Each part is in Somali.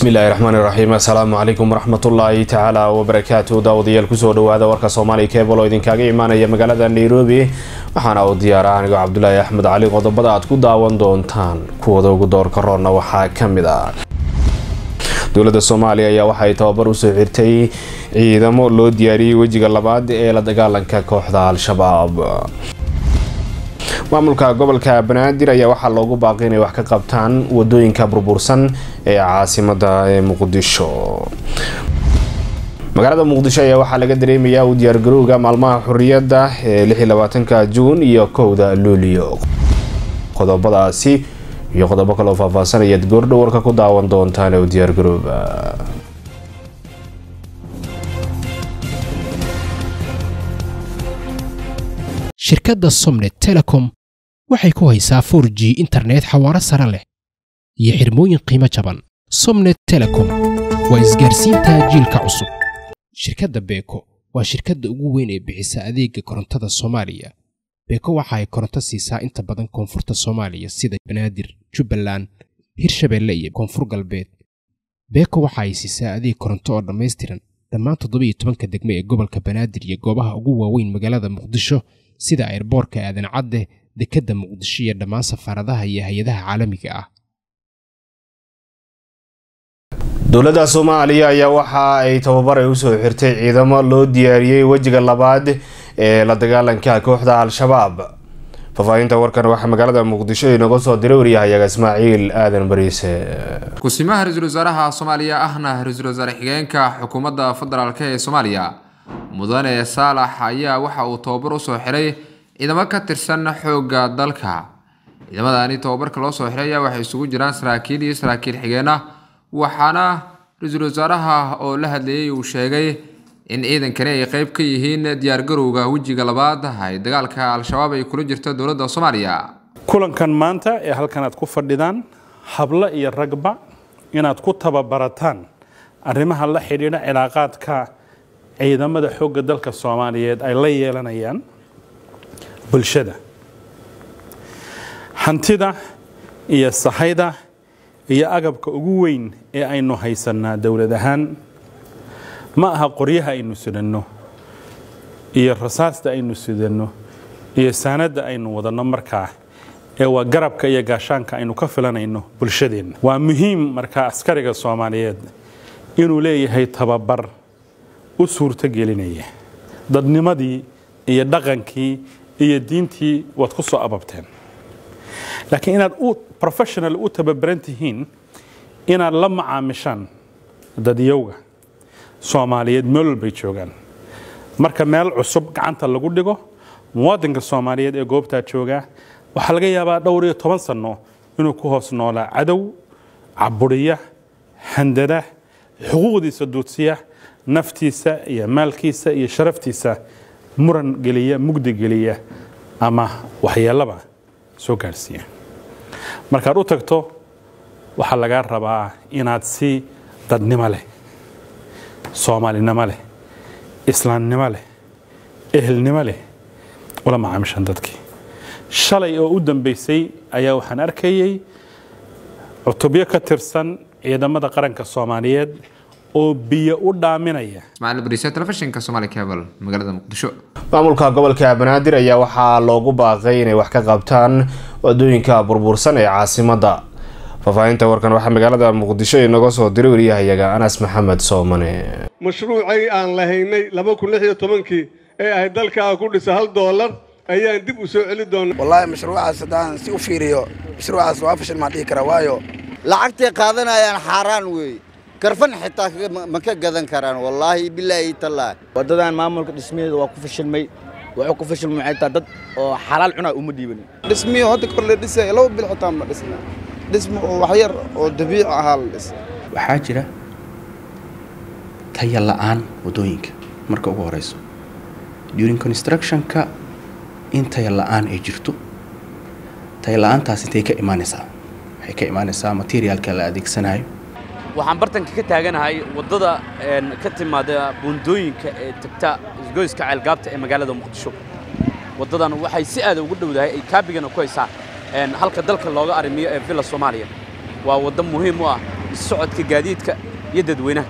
bismillahi raxmaan iraxiim assalaamu calaykum waraxmatullaahi tacaala wabarakaatu daawadayaal kusoo dhawaada warka soomaaliya keebal oo idinkaaga imaanaya magaalada nairobi waxaana uu diyaara anigoo cabdulaahi axmed cali qodobada aad ku daawan doontaan kuwada ugu doorka roonna waxaa ka mid ah dowladda soomaaliya ayaa waxay tababar usoo xirtay ciidamo loo diyaariyey wejiga labaad ee la dagaalanka kooxda al-shabaab maamulka gobolka banaadir ayaa waxaa loogu baaqay inay wax ka qabtaan wadooyinka burbursan ee caasimada ee muqdisho magaalada muqdisho ayaa waxaa laga dareemayaa u diyaargarowga maalmaha xoriyadda ee lixiyolabaatanka juun iyo kowda luulio qodobadaasi iyo qodobo kaleoo faahfaahsanayaad goordhow warka ku daawan doontaan ee u diyaargarooba shirkadda somnet telecom waxay ku haysaa for g internet xawaaro sare leh iyo xirmooyin qiimo jaban somnet telecom waa isgaarsiinta jiilka cusub shirkadda beeko waa shirkadda ugu weyn ee bixisa adeega korontada soomaaliya beeko waxa ay koronto siisaa inta badan koonfurta soomaaliya sida banaadir jubbaland hirshabeelle iyo koonfur galbeed beeko waxa ay siisaa adeeg koronto oo dhammaystiran dhammaan toddobiiyo tobanka degme ee gobolka banaadir iyo goobaha ugu waaweyn magaalada muqdisho sida ayrboorka aadan cadde dekedda muqdisho iyo dhammaan safaaradaha iyo hay-adaha caalamiga ah dowladda soomaaliya ayaa waxa ay tababar ay usoo xirtay ciidamo loo diyaariyey wejiga labaad ee la dagaalanka kooxda al-shabaab faahfaahinta warkan waxaa magaalada muqdisho inooga soo diray waryahayaga ismaaciil aadan bariise ku-simaha ra-iisul wasaaraha soomaaliya ahna ra-iisul wasaare xigeenka xukuumadda federaalk ee soomaaliya mudane saalax ayaa waxa uu tababar usoo xiray ciidamo ka tirsan xoogga dalka ciidamadani tababarka loo soo xiray ayaa waxay isugu jiraan saraakiil iyo saraakiil xigeenah waxaana ra-iisul wasaaraha oo la hadlayay uu sheegay in ciidankani ay qeyb ka yihiin diyaargarowga wejiga labaad ay dagaalka al-shabaab ay kula jirto dowladda soomaaliya kulankan maanta ee halkan aad ku fadhidaan hablo iyo ragba inaad ku tababarataan arrimaha la xidhiidha cilaaqaadka ciidamada xoogga dalka soomaaliyeed ay la yeelanayaan bulshada hantida iyo sahayda iyo agabka ugu weyn ee aynu haysanaa dowlad ahaan ma aha qoryaha aynu sidanno iyo rasaasta aynu sidanno iyo saanadda aynu wadanno markaa ee waa garabka iyo gaashaanka aynu ka filanayno bulshadeenna waa muhiim markaa askariga soomaaliyeed inuu leeyahay tababar u suurtogelinaya dadnimadii iyo dhaqankii iyo diintii waad ku soo ababteen laakiin inaad u professional u tababaran tihiin inaad la macaamishaan dadyowga soomaaliyeed meel walbay joogaan marka meel cusub gacanta lagu dhigo muwaadinka soomaaliyeed ee goobtaa joogaa waxaa laga yaabaa dhowr iyo toban sanno inuu ku hoos noolaa cadow caburiya handada xuquuqdiisa duudsiya naftiisa iyo maalkiisa iyo sharaftiisa muran geliya mugdi geliya ama waxyeelaba soo gaadhsiiya markaad u tagto waxaa lagaa rabaa inaad si dadnimo leh soomaalinimo leh islaamnimo leh ehelnimo leh ula macaamishaan dadkii shalay oo u dambaysay ayaa waxaan arkayay cutubyo ka tirsan ciidamada qaranka soomaaliyeed oo biyo u dhaaminaya ismaaciil bariise telefishinka somaali cable magaalada muqdisho maamulka gobolka banaadir ayaa waxaa loogu baaqay inay wax ka qabtaan wadooyinka burbursan ee caasimada faahfaahinta warkan waxaa magaalada muqdisho inooga soo diray waryahayaga anas maxamed soomane mashruucay aan lahaynay laba kun lix iyo tobankii ee ahayd dalkaa ku dhisa hal doolar ayaan dib u soo celi doonaa wallaahi mashruucaas haddaan si u fiiriyo mashruucaas waa fashil maan dhihi karaa waayo lacagtay qaadanayaan xaaraan weeye garfan xitaa ma ka gadan karaan wallaahi bilaahi tallaahi waddadan maamulka dhismaheeda waa ku fashilmay wuxuu ku fashilmay xitaa dad oo xalaal cunaa uma dhiibanin dhismiyo hadda kor la dhisay laba bil xitaa ma dhisna dhismo oo wax yar oo dabiici ahaa la dhisay waxaa jira taya la'aan waddooyinka marka ugu horeyso during constructionka in taya la'aan ay jirto taya la'aantaas intay ka imaanaysaa waxay ka imaanaysaa materialka la adeegsanayo waxaan bartanka ka taaganahay waddada ka timaada buundooyinka ee tagta isgoyska ceelgaabta ee magaalada muqdisho waddadan waxay si aada ugu dhowdahay ay kaabigana ku haysaa halka dalka looga arrimiyo ee villa soomaaliya waa waddo muhiim u ah socodka gaadiidka iyo dadweynaha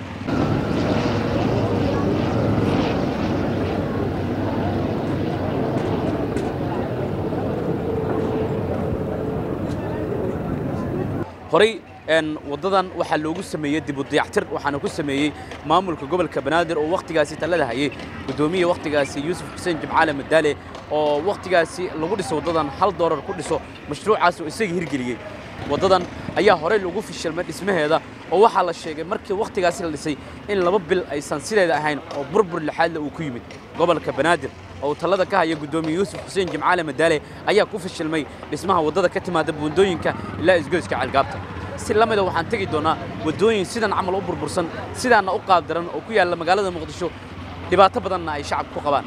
horey waddadan waxaa loogu sameeyey dib u dayactir waxaana ku sameeyey maamulka gobolka banaadir oo wakhtigaasi talada hayay guddoomiya wakhtigaasi yuusuf xuseen jimcaale madaale oo wakhtigaasi lagu dhiso waddadan hal doolar ku dhiso mashruucaas oo isaga hirgeliyey waddadan ayaa horey lagu fishilmay dhismaheeda oo waxaa la sheegay markii wakhtigaasi la dhisay in laba bil aysan sideeda ahayn oo burbur lixaadle uu ku yimid gobolka banaadir oo talada ka haya guddoomiye yuusuf xuseen jimcaale madaale ayaa ku fishilmay dhismaha waddada ka timaada buundooyinka ilaa isgoyska ceelgaabta si la mida waxaan tegi doonaa waddooyin sidan camal u burbursan sidaanna u qaabdaran oo ku yaalla magaalada muqdisho dhibaato badanna ay shacabka ku qabaan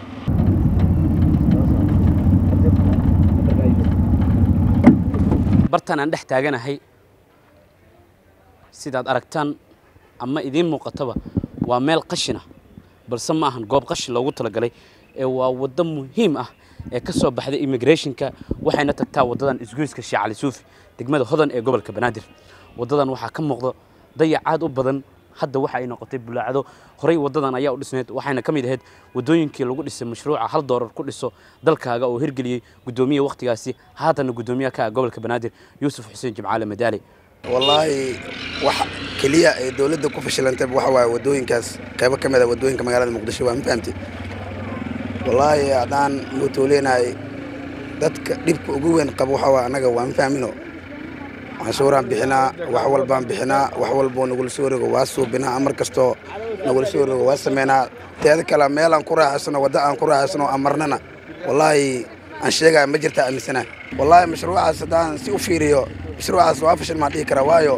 bartan aan dhex taaganahay sidaad aragtaan ama idiin muuqataba waa meel qashina balse ma ahan goob qashin loogu talagalay ee waa waddo muhiim ah ee ka soo baxday immigrationka waxayna tagtaa waddadan isgoyska sheekh cali suufi degmada hodan ee gobolka banaadir waddadan waxaa ka muuqda dayac aad u badan hadda waxa ay noqotay bulaacdo horey waddadan ayaa u dhisneed waxayna ka mid ahayd waddooyinkii lagu dhisay mashruuca hal doolar ku dhiso dalkaaga oo hirgeliyey guddoomiye wakhtigaasi haatana guddoomiyaha ka ah gobolka banaadir yuusuf xuseen jimcaale madaale wallaahi wax keliya ay dowladda ku fashilantay waxa waaye waddooyinkaas qaybo ka mid a waddooyinka magaalada muqdisho waa ma fahamtay wallaahi haddaan mootoolenahay dadka dhibka ugu weyn qaba waxa waaye annaga waa ma fahmino canshuuraan bixinaa wax walbaan bixinaa wax walboo nagula soo rogo waa suubinaa amar kastoo nagula soo rogo waa sameynaa teeda kale meelaan ku raaxaysano wadda aan ku raaxaysano amarnana wallaahi aan sheegaya ma jirtaa aaminsana wallaahi mashruucaas haddaan si u fiiriyo mashruucaas waa fashil maan dhihi karaa waayo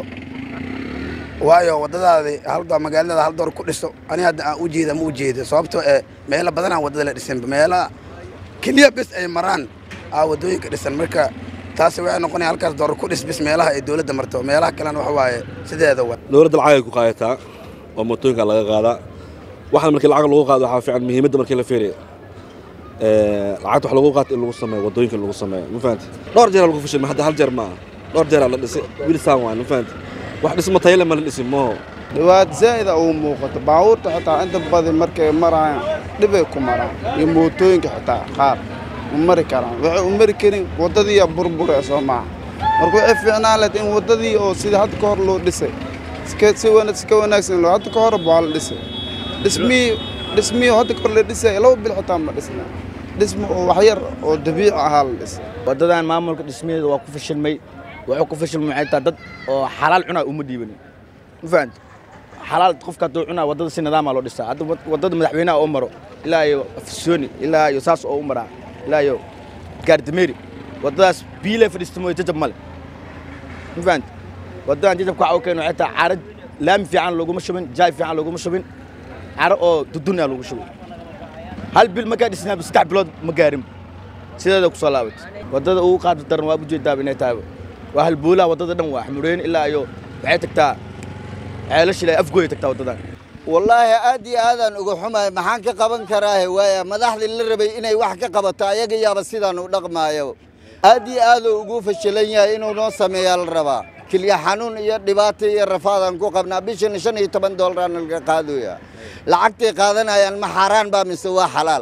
waayo waddadaadi halda magaalada hal door ku dhiso ani hadda aan u jeeda ma u jeeda sababtoo ee meelo badanaan waddada la dhisan meela keliya bes ay maraan aa waddooyinka dhisan marka taasi waxay noqonaya halkaas door ku dhis bis meelaha ay dowladda marto meelaha kalena waxa waaye sideeda wa dowladda lacagay ku qaadataa oo mootooyinka laga qaadaa waxaan markii lacag lagu qaado waxaa fiican muhiimadda markii la fiiriyo lacagta wax lagu qaato in lagu sameeyo waddooyinka lagu sameeyo ma fahanti dhowr jeeraa lagu fashilmay hadda hal jeer ma aha dhowr jeeraa la dhisay wili saan waan ma fahanti wax dhismo tayale ma la dhisin mooho dhibaat zaa'ida uu muuqato baabuurta xitaa inta badan markay marayaan dhibay ku maraan iyo mootooyinka xitaa qaar ma mari karaan waxay u mari karin waddadiiya burbure soo maaha marka waxay fiicnaan lahayd in waddadii oo sida hadda ka hor loo dhisay si wanaagsan loo hadda ka hor waa la dhisay dhismihii dhismihii hadda ka hor la dhisay laba bil xitaa ma dhisna dhismo oo wax yar oo dabiici ahaa la dhisay waddadan maamulka dhismaheeda waa ku fashilmay wuxuu ku fashilmay waxay tahay dad oo xalaal cunaa uma dhiibanin ma fahanti xalaal qofka hadduu cunaa waddada si nidaama loo dhisaa hadda waddada madaxweynaha oo maro ilaa iyo afsooni ilaa iyo saas oo u maraa ilaa iyo gaardameri waddadaas biile fadhiista mooye jajab male ma fahanti waddadan jajabka waxa u keeno waxay tahay caaro laami fiican looguma shubin jaay fiican looguma shubin caro oo dudunaa loogu shubay hal bil markaa dhisnaa saddex bilood ma gaarin sideeda kusoo laabatay waddada ugu qaada daran waa ujeedaaba inay tahay waa halboolaha waddada dhan waa xmureen ilaa iyo waxay tagtaa ceelashila afgooya tagtaa waddadan wallaahi aad iyo aadaan uga xumahay maxaan ka qaban karaahe waaya madaxdii la rabay inay wax ka qabato ayaga yaaba sidaan u dhaqmaayo aad iyo aaduu ugu fashilan yahay inuu noo sameeyaa la rabaa kilya xanuun iyo dhibaato iyo rafaadaan ku qabnaa bishan shan iyo toban doolaraana laga qaadooya lacagtay qaadanayaan ma xaaraan baa mise waa xalaal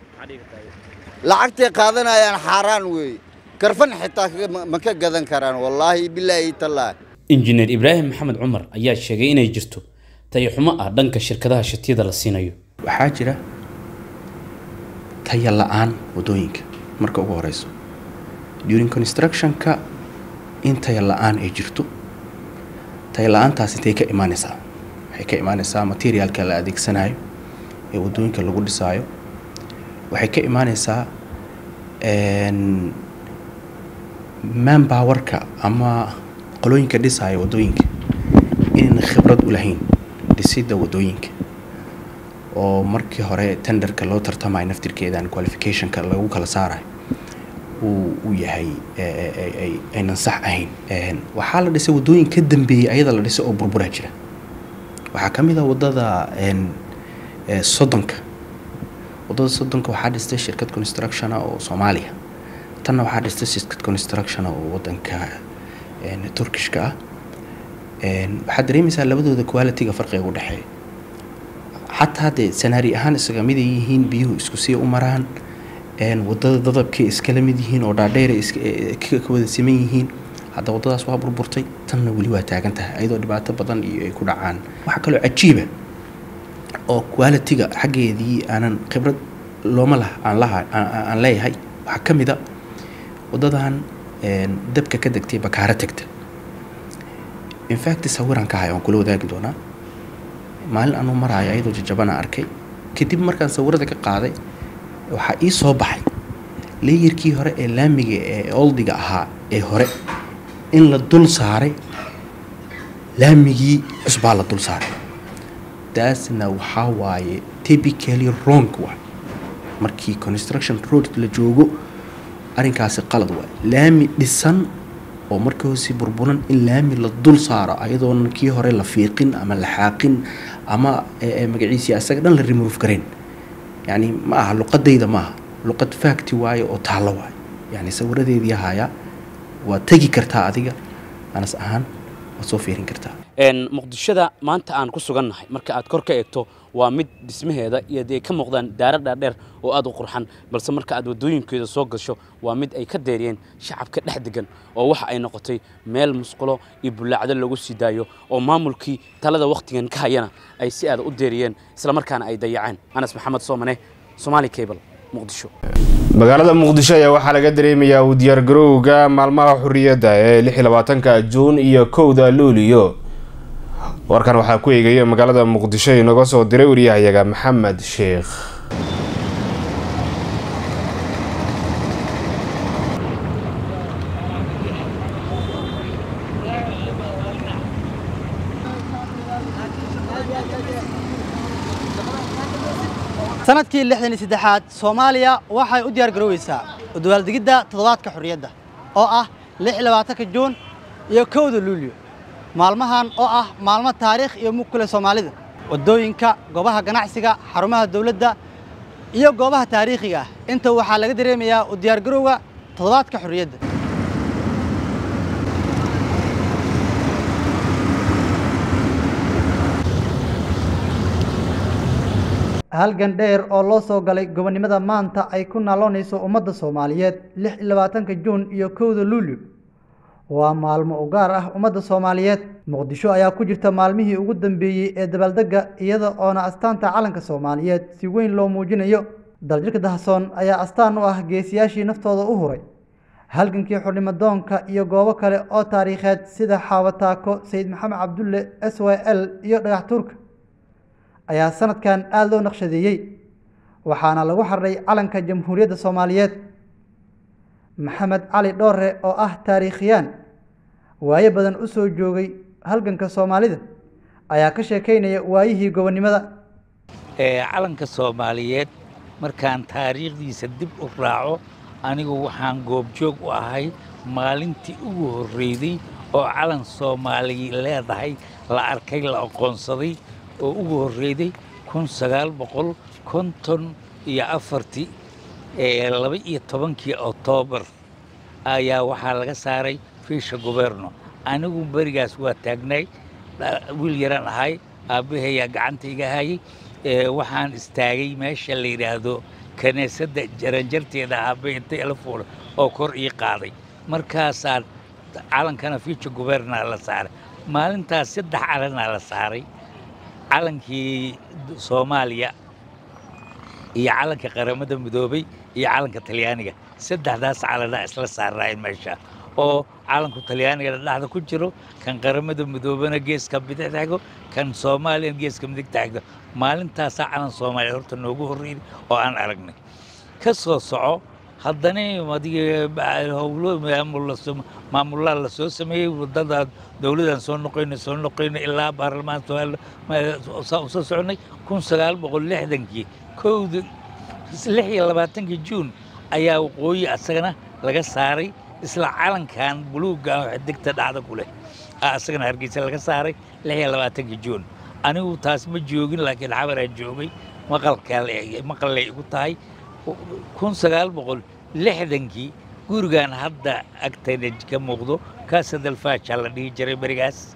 lacagtay qaadanayaan xaaraan weeye garfan xitaa ma ka gadan karaan wallaahi bilaahi tallaahi injineer ibraahim maxamed cumar ayaa sheegay inay jirto tayaxumo ah dhanka shirkadaha shatiyada la siinayo waxaa jira taya la-aan waddooyinka marka ugu horeyso during constructionka in taya la-aan ay jirto taya la-aantaas intay ka imaaneysaa waxay ka imaaneysaa materialka la adeegsanayo ee waddooyinka lagu dhisaayo waxay ka imaaneysaa manpowerka ama qolooyinka dhisaya waddooyinka inayna khibrad u lahayn dhisidda waddooyinka oo markii hore tenderka loo tartamayo naftirkeedan qualificationka lagu kala saarayo uu u yahay aynan sax ahayn waxaa la dhisay waddooyin ka dambeeyey ayada la dhisay oo burburaa jira waxaa ka mid a waddada soddonka waddada soddonka waxaa dhistay shirkad constructiona oo soomaaliya tanna waxaa dhistay shirkad constructiona oo waddanka turkishka ah waxaad dareemaysaa labadooda quality-ga farqiga u dhexeeya xataa dee sanaari ahaan isaga mid ay yihiin biyuhu isku sii u maraan wadada dadabkay iskala mid yihiin oo dhaadheera ka wada siman yihiin hadda waddadaas waa burburtay tanna weli waa taagan tahay ayadoo dhibaato badan iyo ay ku dhacaan waxaa kaloo cajiiba oo quality-ga xaggeedii aanan khibrad looma lah aan laha aan leeyahay waxaa ka mid a waddadan dabka ka degtay bakaaro tegta infact sawiraan ka hay aan kula wadaagi doonaa maalin anuu maraayo ayadoo jajabana arkay kadib markaan sawirada ka qaaday waxaa ii soo baxay leeyarkii hore ee laamiga ee oldiga ahaa ee hore in la dul saaray laamigii cusbaa la dul saaray taasna waxaa waaye typically wrong waay markii construction road la joogo arrinkaasi qalad waay laami dhisan oo markii hoose burburan in laami la dul saaro ayadoona kii hore la fiiqin ama la xaaqin ama magaciisii asaga dhan la remove garayn yani ma aha luqadayda ma aha luqad facti waaye oo taallo waaye yani sawiradeedii hayaa waad tegi kartaa adiga anas ahaan waad soo fiirin kartaa muqdishada maanta aan ku sugannahay marka aad kor ka eegto waa mid dhismaheeda iyo dee ka muuqdaan daara dhaadheer oo aad u qurxan balse marka aad waddooyinkeeda soo gasho waa mid ay ka deeriyeen shacabka dhex degan oo waxa ay noqotay meel musqulo iyo bullaacdo lagu sii daayo oo maamulkii talada wakhtigan ka hayana ay si aada u deeriyeen islamarkaana ay dayaceen anas maxamed soomane somaali cable muqdisho magaalada muqdisho ayaa waxaa laga dareemayaa u diyaargarowga maalmaha xurriyadda ee lix iyo labaatanka juun iyo kowda luuliyo warkan waxaa ku eegaya magaalada muqdisho inaga soo diray wariyahayaga maxamed sheekh sanadkii lixdan iyo saddexaad soomaaliya waxay u diyaar garooweysaa u dabaaldegidda toddobaadka xorriyadda oo ah lix iyo labaatanka juun iyo kowda luulyo maalmahan oo ah maalmo taariikh iyo mug ku leh soomaalida waddooyinka goobaha ganacsiga xarumaha dawladda iyo goobaha taariikhiga ah inta waxaa laga dareemayaa u diyaargarowga toddobaadka xorriyadda halgan dheer oo loo soo galay gobonnimada maanta ay ku naaloonayso ummadda soomaaliyeed lix iyo labaatanka juun iyo kowda luulyo waa maalmo u gaar ah ummadda soomaaliyeed muqdisho ayaa ku jirta maalmihii ugu dambeeyey ee dabaaldegga iyada oona astaanta calanka soomaaliyeed si weyn loo muujinayo daljirka dahasoon ayaa astaan u ah geesiyaashii naftooda u huray halgankii xurnimadoonka iyo goobo kale oo taariikheed sida xaawataako sayid maxamed cabdulle s y l iyo dhagax tuurka ayaa sanadkan aada loo naqshadeeyey waxaana lagu xardhay calanka jamhuuriyadda soomaaliyeed maxamed cali dhoore oo ah taariikhiyaan waayo badan u soo joogay halganka soomaalida ayaa ka sheekaynaya waayihii gobonnimada calanka soomaaliyeed markaan taariikhdiisa dib u raaco anigu waxaan goobjoog u ahay maalintii ugu horreeyday oo calan soomaali leedahay la arkay la aqoonsaday oo ugu horreeyday kun sagaal boqol konton iyo afartii laba iyo tobankii oktoobar ayaa waxaa laga saaray fiisha goberno anigu berigaas waa taagnay wiil yaraan ahay aabbahayaa gacanta iga hayay waxaan istaagay meesha la yidhaahdo kiniisadda jaranjarteeda aabbe inta ila fuula oo kor ii qaaday markaasaa calankana fiisha gobernaa la saaray maalintaas saddex calanaa la saaray calankii soomaaliya iyo calanka qaramada midoobay iyo calanka talyaaniga saddexdaas calanaa isla saarnaayeen meesha oo calanku talyaaniga dhexda ku jiro kan qaramada midoobana geeska bidix taaggo kan soomaaliya geeska midig taagdo maalintaasaa calan soomaaliya horta noogu horreeyay oo aan aragnay ka soo soco haddana howlo maamulaa la soo sameeyey wadada dowladaan soo noqoyna soo noqoyna ilaa baarlamaan soo soconay kun sagaal boqol lixdankii kowda lix iyo labaatankii juun ayaa waqooyi asagana laga saaray isla calankan buluugga ah oo xidigta dhacda ku leh asagana hargeysa laga saaray lix iyo labaatankii juun anigu taas ma joogin laakiin xabaraan joogay maqallay igu tahay kun sagaal boqol lixdankii gurigan hadda agtayna ka muuqdo kaasa dalfaajaa la dhihi jiray berigaas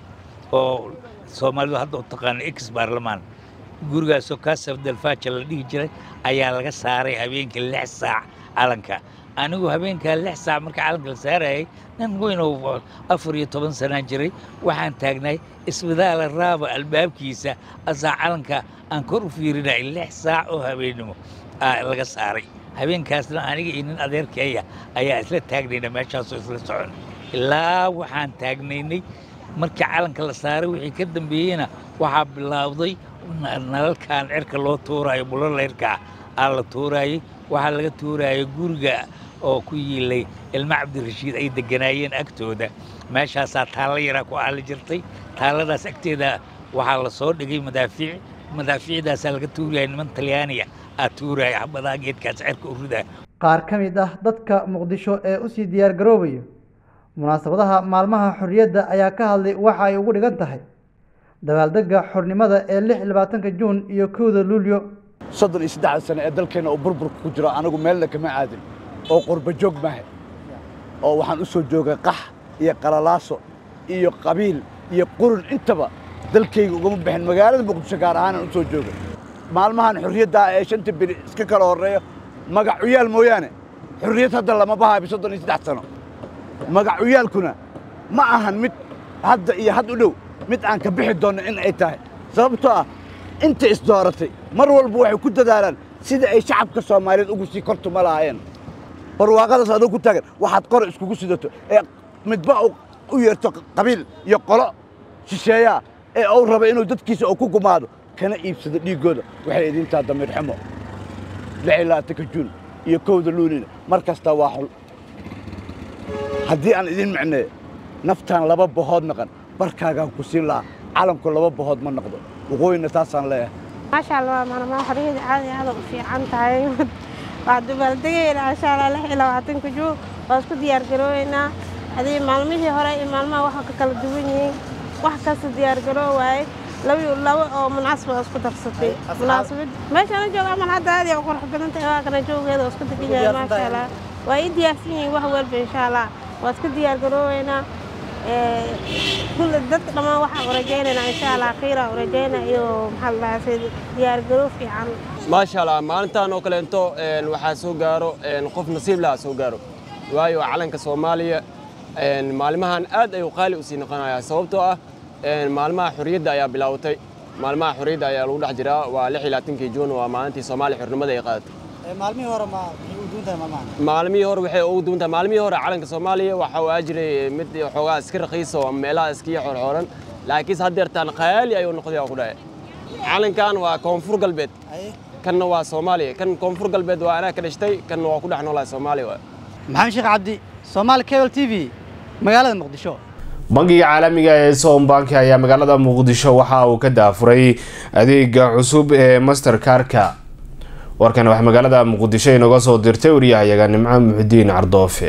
oo soomaalidu hadda u taqaano ex baarlamaan gurigaasoo kaasaf dalfaaja la dhihi jiray ayaa laga saaray habeenkii lix saac calanka anigu habeenkaa lix saac marka calanka la saarayay nin weyn oo afar iyo toban sanaan jiray waxaan taagnay isbitaala raaba albaabkiisa asaa calanka aan kor u fiirinay lix saac oo habeennimo laga saaray habeenkaasna aniga iyo nin adeerkeeya ayaa isla taagnayna meeshaasoo isla socon ilaa waxaan taagnaynay markii calanka la saaray wixii ka dambeeyeyna waxaa bilaawday nalalkan cirka loo tuuraayo bulolayrkaa aa la tuuraayey waxaa laga tuuraayay guriga oo ku yiilay ilma cabdirashiid ay degganaayeen agtooda meeshaasaa taallo yaraa ku aali jirtay taalladaas agteeda waxaa la soo dhigay madaafiic madaafiicdaasaa laga tuuraya niman talyaaniya aa tuuraya xabadaa geedkaas cirka u ridaa qaar ka mid ah dadka muqdisho ee usii diyaargaroobaya munaasabadaha maalmaha xorriyadda ayaa ka hadlay waxa ay ugu dhigan tahay dabaaldegga xornimada ee lix iyo labaatanka juun iyo kowda luulyo soddon iyo saddexda sane ee dalkeenna uu burburka ku jiro anigu meelna kama aadin oo qurba joog maaha oo waxaan u soo joogay qax iyo qalalaaso iyo qabiil iyo qurun intaba dalkayga ugama bixin magaalada muqdisho gaar ahaanaan u soo joogay maalmahan xorriyaddaa ee shanta beri iska kala horreeyo magac uyaal mooyaane xorriyad hadda lama bahaabi soddon iyo saddex sano magac uyaalkuna ma ahan mid hadda iyo had u dhow mid aan ka bixi doonno in ay tahay sababtoo ah inta isdooratay mar walba waxay ku dadaalaan sida ay shacabka soomaaliyeed ugu sii kortuma lahaayeen barwaaqadaas adoo ku taagan waxaad qore iskugu sidato ee midba u yeerto qabiil iyo qolo shisheeyaa ee uu raba inuu dadkiisa oo ku gumaado kana iibsado dhiiggooda waxay idintaa damiir xumo lix iyo labaatanka juun iyo kowda luulina mar kastaa waa xul haddii aan idin micneeyo naftaan laba bahood naqan barkaagaan ku siin lahaa calanku laba bahood ma noqdo waqooyina taasaan leeyahay maasha allah maalmaha xorriyada caadi aad u fiican tahay waa dabaaldegayna insha allah lix iyo labaatanka juun waa isku diyaargarooweynaa hadii maalmihii hore iyo maalmaha waxa ka kala duwan yihiin wax kasta diyaargaroo waaye laba laba oo munaasaba isku darsatay munaasabad meeshaan jooga amal hadda aad iyo qurux badan tahay waa kana joogeeda oo isku degan yahay maasha allah waa ii diyaarsan yihiin wax walba insha allah waa isku diyaargarooweynaa kulle dadka dhammaan waxaan u rajaynaynaa insha allah khayra u rajaynaa iyo maxaa la dhahaa diyaargaroo fiican maasha allah maalintan oo kaleento waxaa soo gaaro qof nasiib laha soo gaaro waayo calanka soomaaliya maalimahan aad ayuu qaali usii noqonayaa sababtoo ah maalmaha xorriyadda ayaa bilaawatay maalmaha xorriyadda ayaa lagu dhex jiraa waa lix iyo labaatankii juun waa maalintii soomaaliya xornimada ay qaadatay maalmihii hore ma maxay u duuntahay maalmahan maalmihii hore waxay ugu duuntahay maalmihii hore calanka soomaaliya waxa uu jiray mid xoogaa iska raqiisa oo meelaha iskiya xorxoran laakiinse haddeertaan qaali ayuu noqday oo ku dhahay calankan waa koonfur galbeed kanna waa soomaaliya kan koonfur galbeed waa anaa ka dhashtay kanna waa ku dhex noolahay soomaaliya waa maxamed sheekh cabdi soomaali cable t v magaalada muqdisho bangiga caalamiga ee sombank ayaa magaalada muqdisho waxa uu ka daafuray adeega cusub ee masterkarka warkan waxaa magaalada muqdisho inooga soo dirtay waryahayaga nimco muxudiin cardoofe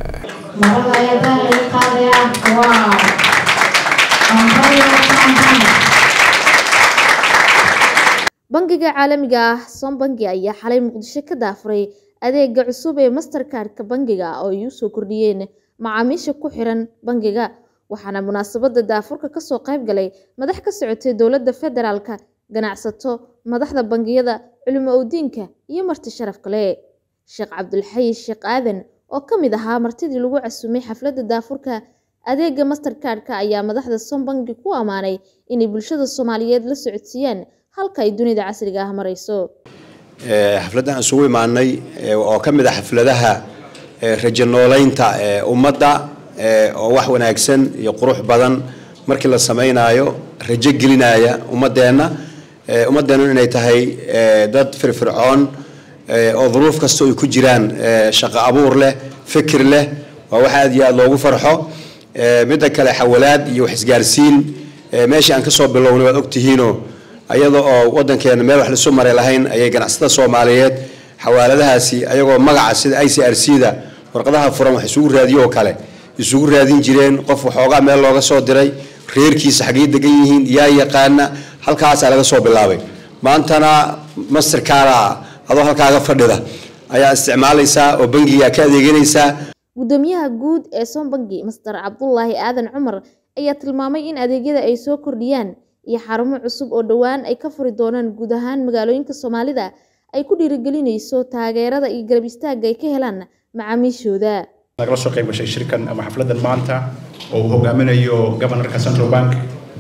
bangiga caalamiga ah sombangi ayaa xalay muqdisho ka daafuray adeega cusub ee masterkarka bangiga oo ay usoo kordhiyeen macaamiisha ku xiran bangiga waxaana munaasabada daafurka kasoo qayb galay madax ka socotay dowladda federaalka ganacsato madaxda bangiyada culimo owdiinka iyo marti sharaf kale sheekh cabdulxayi sheekh aadan oo ka mid ahaa martidii lagu casumay xafladda daafurka adeega masterkardka ayaa madaxda sombangi ku ammaanay inay bulshada soomaaliyeed la socodsiiyaan halka ay dunida casriga ah marayso xafladdan aan isugu imaanay oo ka mid ah xafladaha rajo noolaynta ummadda oo wax wanaagsan iyo qurux badan markii la samaynayo rajo gelinaya ummadeenna ummadeennu inay tahay dad firfircoon oo duruuf kastoo ay ku jiraan shaqo abuur leh fikir leh waa wax aad iyo aad loogu farxo midda kale xawalaad iyo wax isgaarsiin meeshii aan kasoo bilownay waad ogtihiinoo ayada oo wadankeena meel wax lasu maray lahayn ayay ganacsatada soomaaliyeed xawaaladahaasi ayagoo magaca sida i c r c da warqadaha furan wax isugu raadiyo oo kale isugu raadin jireen qof waxoogaa meel looga soo diray reerkiisa xaggay degan yihiin yaa yaqaana halkaasaa laga soo bilaabay maantana masterkaara adoo halkaaga fadhida ayaa isticmaalaysaa oo bangigaa ka adeeganaysaa gudoomiyaha guud ee sombangi master cabdulaahi aadan cumar ayaa tilmaamay in adeegyada ay soo kordhiyaan iyo xarumo cusub oo dhowaan ay ka furi doonaan guud ahaan magaalooyinka soomaalida ay ku dhiirigelinayso taageerada iyo garab istaagga ay ka helaan macaamiishooda nagala soo qayb gashay shirkan ama xafladan maanta oo uu hogaaminayo governorka central bank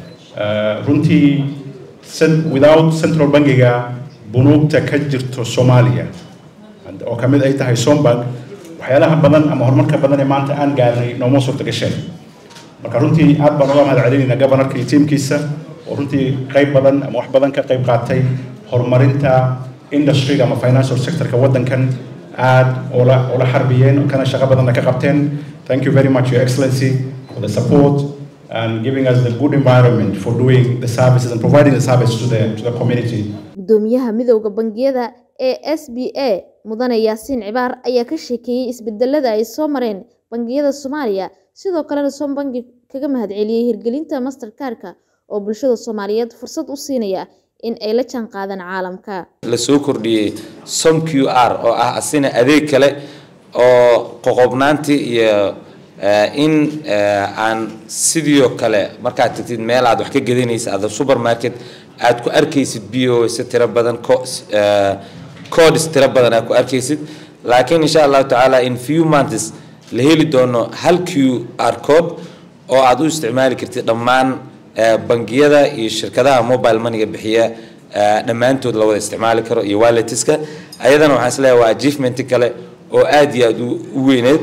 runtii without central bankiga bunuugta ka jirto soomaaliya oo kamid ay tahay sombank waxyaalaha badan ama horumarka badan ee maanta aan gaarnay nooma suurta gasheen marka runtii aad baan uga mahad celinaynaa governorka iyo tiimkiisa oo runtii qayb badan ama wax badan ka qayb qaatay horumarinta industryga ama financial sectorka waddankan aad ula ula xarbiyeen kana shaqo badanna ka qabteen thank you very much your excellency for the support and giving us the good environment for doing the services and providing the service to the to the community gudoomiyaha midowda bangiyada ee s b a mudane yaasiin cibaar ayaa ka sheekeeyey isbedelada ay soo mareen bangiyada soomaaliya sidoo kalena som bangi kaga mahadceliyey hirgelinta masterkarka oo bulshada soomaaliyeed fursad u siinaya in ay la jaan qaadaan caalamka la soo kordhiyey som q r oo ah asina adeeg kale oo qoqobnaantii iyo in aan sidoo kale markaad tagtid meel aad wax ka gadanaysa ada supermarket aad ku arkaysid bos tiro badan codes tiro badan aad ku arkaysid laakiin insha allahu tacaala in few months la heli doono hal q r code oo aad u isticmaali kartid dhammaan bangiyada iyo shirkadaha mobile moneyga bixiya dhammaantood la wada isticmaali karo iyo walletiska ayadana waxaan isleeyahay waa achievement kale oo aad iyo aad u weyneed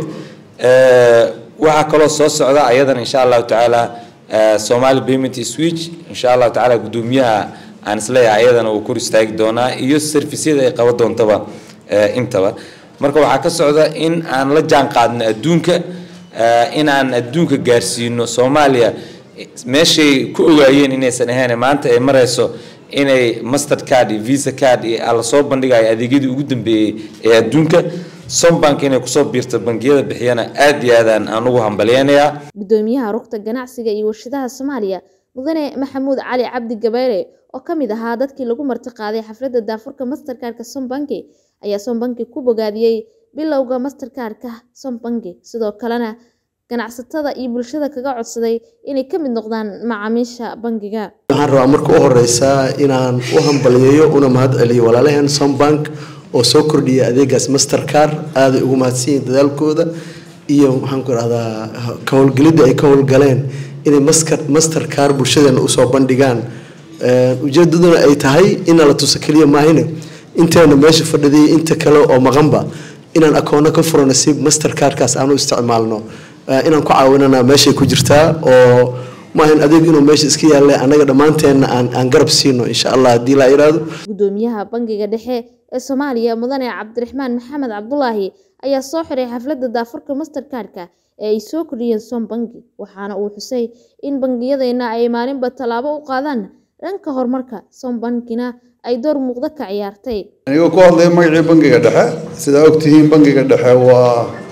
waxaa kaloo soo socda ayadana insha allahu tacaala somali payment switch insha allahu tacaala gudoomiyaha aan isleeyahay ayadana uu kor istaagi doonaa iyo servisyada ay qaban doontaba intaba marka waxaa ka socda in aan la jaan qaadno adduunka in aan adduunka gaarsiino soomaaliya meeshay ku ogaayeen inaysan ahayn maanta ay marayso inay master card iyo visa card iyo ala soo bandhigayo adeegyadii ugu dambeeyey ee adduunka sombank inay kusoo biirto bangiyada bixiyana aad iyo aadaan aan ugu hambalyeynayaa gudoomiyaha rugta ganacsiga iyo warshadaha soomaaliya mudane maxamuud cali cabdi gabayre oo ka mid ahaa dadkii lagu marti qaaday xafladda daafurka masterkarka sombanki ayaa sombanki ku bogaadiyey bilowga masterkarka sombanki sidoo kalena ganacsatada iyo bulshada kaga codsaday inay ka mid noqdaan macaamiisha bangiga waxaan rabaa marka u horeysa inaan u hambaliyeeyo una mahad celiyo walaalaheen sombank oo soo kordhiyay adeegaas mastercar aaday ugu mahadsan yihiin dadaalkooda iyo maxaan ku rahdaa ka howlgelidda ay ka howlgaleen inay mastercar bulshadeena usoo bandhigaan ujeedaduna ay tahay ina la tuso keliya maahine inteena meesha fadhidiyay inta kale oo maqanba inaan akoono ka furano si mastercarkaas aan u isticmaalno inaan ku caawinana meeshay ku jirtaa oo maahan adeeg inuu meesha iska yaalle annaga dhammaanteenna aan aan garab siino insha allah haddii laa iraado gudoomiyaha bangiga dhexe ee soomaaliya mudane cabdiraxmaan maxamed cabdulaahi ayaa soo xiray xafladda daafurka masterkarka ee ay soo kordhiyeen som bangi waxaana uu xusay in bangiyadeenna ay maalinba tallaabo u qaadaan dhanka horumarka som bankina ay door muuqda ka ciyaartay anigoo ku hadlaya magacii bangiga dhexe sidaa ogtihiin bangiga dhexe waa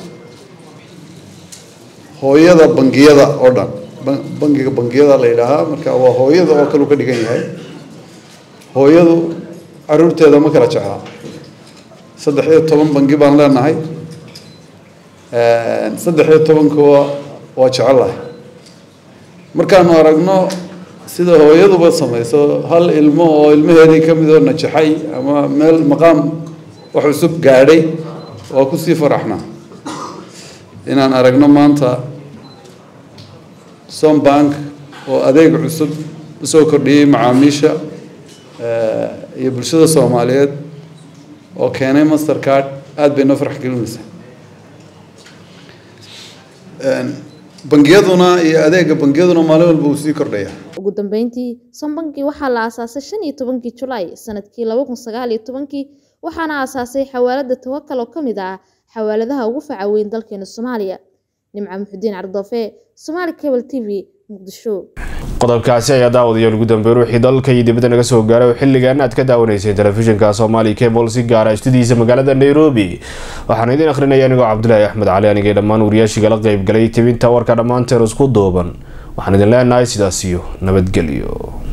hooyada bangiyada oo dhan bangiga bangiyada la yidhaahaa marka waa hooyada oo kale u ka dhigan yahay hooyadu caruurteeda ma kala jeclaa saddex iyo toban bangi baan leenahay saddex iyo tobankuwa waa jecelahay markaanu aragno sida hooyaduba samayso hal ilmo oo ilmaheedii ka mid oo najaxay ama meel maqaam wax cusub gaadhay waa kusii faraxnaa inaan aragno maanta sombank oo adeeg cusub usoo kordhiyey macaamiisha iyo bulshada soomaaliyeed oo keenay master card aada bay noo farx gelinaysaa bangiyaduna iyo adeega bangiyaduna maalin walba uu sii kordhaya ugu dambeyntii sombanki waxaa la aasaasay shan iyo tobankii julaay sanadkii laba kun sagaal iyo tobankii waxaana aasaasay xawaalada tawakal oo ka mid ah xawaaladaha ugu faca weyn dalkeena soomaaliya nimco muxudiin cardoofe somaali cable t v muqdisho qodobkaasi ayaa daawadayaal ugu dambeyn wixii dalka iyo dibadda naga soo gaaray oo xilligan aad ka daawanayseen telefishinka soomaali cable si gaara istudiisa magaalada nairobi waxaan idin akhrinaya anigoo cabdulaahi axmed cali anigay dhammaan wariyaashii kala qeyb galay tibinta warka dhammaanteen isku duuban waxaan idin leenahay sidaas iyo nabadgelyo